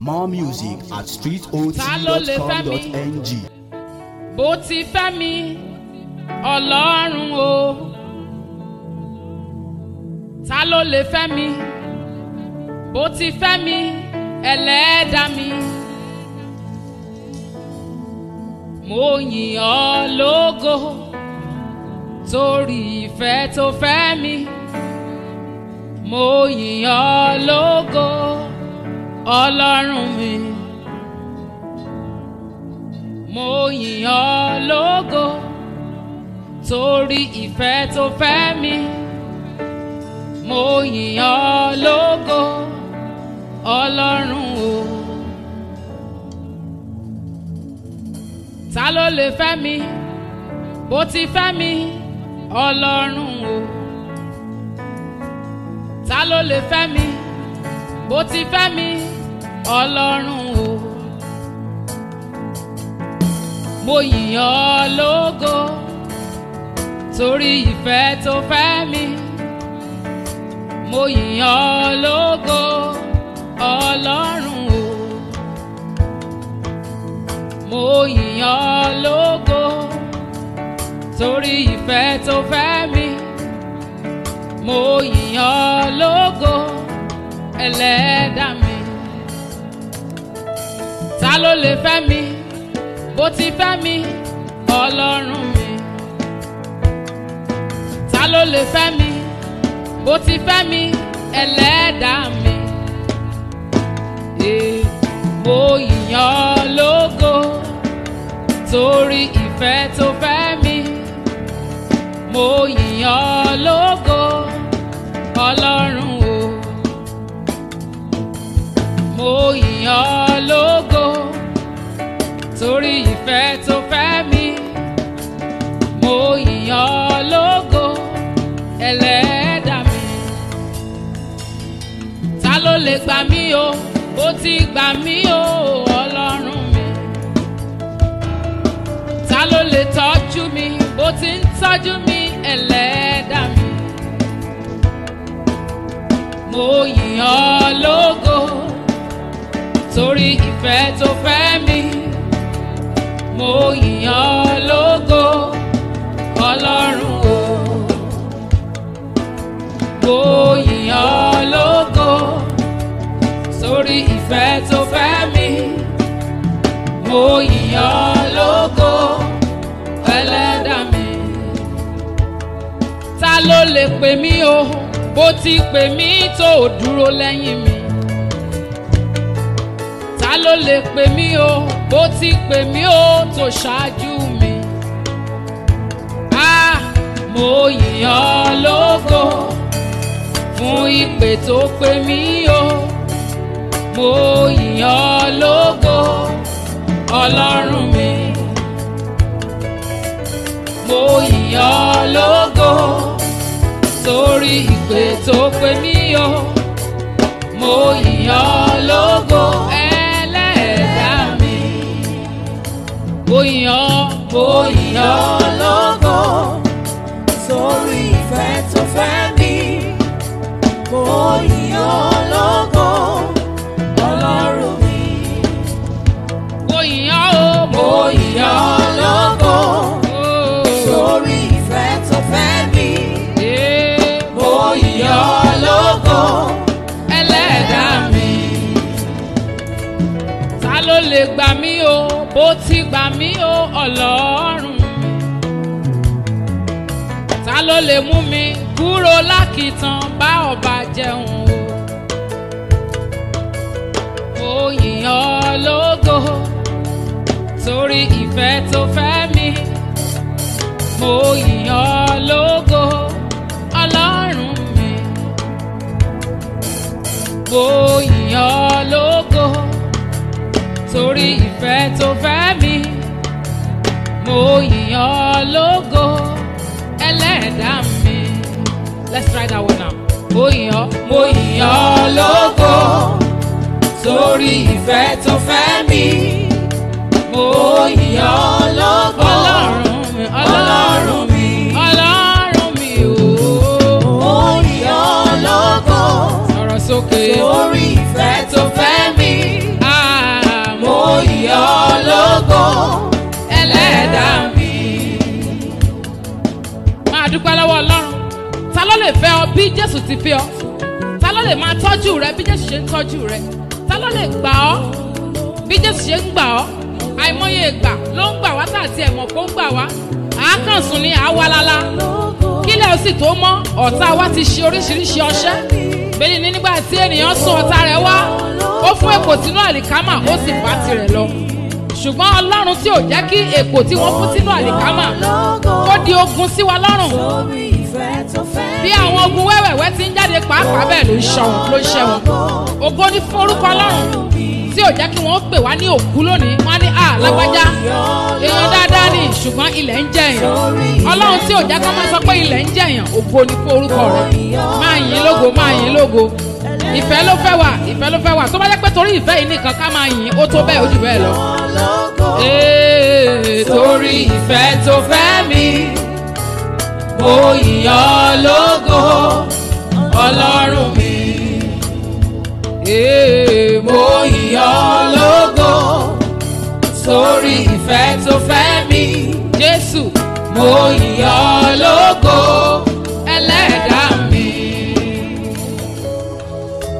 More music at Ta ló lè fẹ́ mi? streetot.com.ng. bó ti fẹ́ mi ọlọ́run o ta ló lè fẹ́ mi bó ti fẹ́ mi ẹlẹ́dàá mi mo yìn ọ́ lógo torí ìfẹ́ tó fẹ́ mi mo yìn ọ́ lógo ọlọ́run mi mo yìn ọ́ lógo torí ìfẹ́ tó fẹ́ mi mo yìn ọ́ lógo ọlọ́run o ta ló lè fẹ́ mi bó ti fẹ́ mi ọlọ́run o ta ló lè fẹ́ mi bó ti fẹ́ mi ọlọ́run o mo yìn ọ́ lógo torí ìfẹ́ tó fẹ́ mi mo yìn ọ́ lógo ọlọ́run o mo yìn ọ́ lógo torí ìfẹ́ tó fẹ́ mi mo yìn ọ́ lógo ẹlẹ́dàá mi ta ló lè fẹ́ mi bó ti fẹ́ mi ọlọ́run mi ta ló lè fẹ́ mi bó ti fẹ́ mi ẹlẹ́dàá mi Ee, mo yìn ọ́ lógo torí ìfẹ́ tó fẹ́ mi mo yìn ọ́ lógo ọlọ́run o mo yìn ọ́ lógo torí ìfẹ́ tó fẹ́ mi mo yìn ọ́ lógo ẹlẹ́dàá mi ta ló lè gbà mí o ó ti gbà mí o ọlọ́run mi ta ló lè tọ́jú mi ó ti ń tọ́jú mi ẹlẹ́dàá mi mo yìn ọ́ lógo torí ìfẹ́ tó fẹ́ mi mo yìn ọ́ lógo ọlọ́run o mo yìn ọ́ lógo sórí ìfẹ́ tó fẹ́ mi mo yìn ọ́ lógo ẹlẹ́dàá mi ta ló lè pè mí o bó ti pè mí tó o dúró lẹ́yìn mi ta ló lè pè mí o bó ti pè mí o tó ṣáájú mi. a mo yìn ọ́ lógo fún ìpè tó pè mí o mo yìn ọ́ lógo ọlọ́run mi. mo yìn ọ́ lógo torí ìpè tó pè mí o mo yìn ọ́ lógo ẹlẹ́dàá mi. mo yìn ọ́ mo yìn ọ́ lógo Sórí ìfẹ́ tó fẹ́ mi, mo yìn ọ́ lógo, Ọlọ́run mi. mo yìn ọ́ o mo yìn ọ́ lógo, o. sórí ìfẹ́ tó fẹ́ mi, Ee, mo yìn ọ́ lógo, ẹlẹ́dàá mi. ta ló lè gbà mí o bó ti gbà mí o ọlọ́run mi. ta ló lè mú mi kúrò lákìtàn bá ọba jẹun o. mo yìn ọ́ lógo torí ìfẹ́ tó fẹ́ mi. mo yìn ọ́ lógo ọlọ́run mi mo yìn ọ́ lógo torí ìfẹ́ tó fẹ́ mi mo yìn ọ́ lógo ẹlẹ́dàá mi let's try that one now mo yìn ọ́ mo yìn ọ́ lógo sórí ìfẹ́ tó fẹ́ mi, mo yìn ọ́ lógo, ọlọ́run mi Ọlọ́run mi. ọlọ́run mi ooo mo yìn ọ́ lógo, sọ̀rọ̀ sókè sórí ìfẹ́ tó fẹ́ mi, ah fẹ́ ọ bí jésù ti fẹ́ ọ ta ló lè máa tọ́jú rẹ bí jésù ṣe ń tọ́jú rẹ ta ló lè gbà ọ́ bí jésù ṣe ń gbà ọ́ àìmọye ìgbà ló ń gbà wá tàbí ẹ̀mọ̀ kó ń gbà wá àákànsùn ni àwalala kílẹ̀ ó sì tó mọ́ ọ̀tá wa ti ṣe oríṣiríṣi ọṣẹ́ bẹ́ẹ̀ ni nígbà tí ènìyàn sún ọ̀tá rẹ̀ wá ó fún èpò sínú àlìkámà ó sì bá tirẹ̀ lọ ṣùgbọ́n ọlọ́run tí ò jẹ́ kí èpò tí wọ́n fún sínú àlìkámà kó di ogun sí wa lọ́rùn bí àwọn ogun wẹ́wẹ̀wẹ́ ti ń jáde pàápàá bẹ́ẹ̀ ló ń ṣọ wọn ló ń ṣẹ wọn ògo ní fún orúkọ ọlọ́run tí ò jẹ́ kí wọ́n pè wá ní òkú lónìí wọ́n á ní à lágbájá èèyàn dáadáa ni ṣùgbọ́n ilẹ̀ ń jẹ èèyàn ọlọ́run tí ò jẹ́ kí wọ́n máa sọ pé ilẹ̀ ń jẹ èèyàn ògo ní fún orúkọ rẹ̀ máa yìn lógo máa yìn lógo ìfẹ́ ló fẹ́ wà ìfẹ́ ló fẹ́ wà tó bá jẹ́ pé torí ìfẹ́ yìí nìkan ká máa yìn ó tó bẹ́ẹ̀ ó jù bẹ́ẹ̀ lọ. Ee, torí ìfẹ́ tó fẹ́ mi mo yìn ọ́ lógo ọlọ́run mi ee, mo yìn ọ́ lógo torí ìfẹ́ tó fẹ́ mi Jésù mo yìn ọ́ lógo ẹlẹ́dàá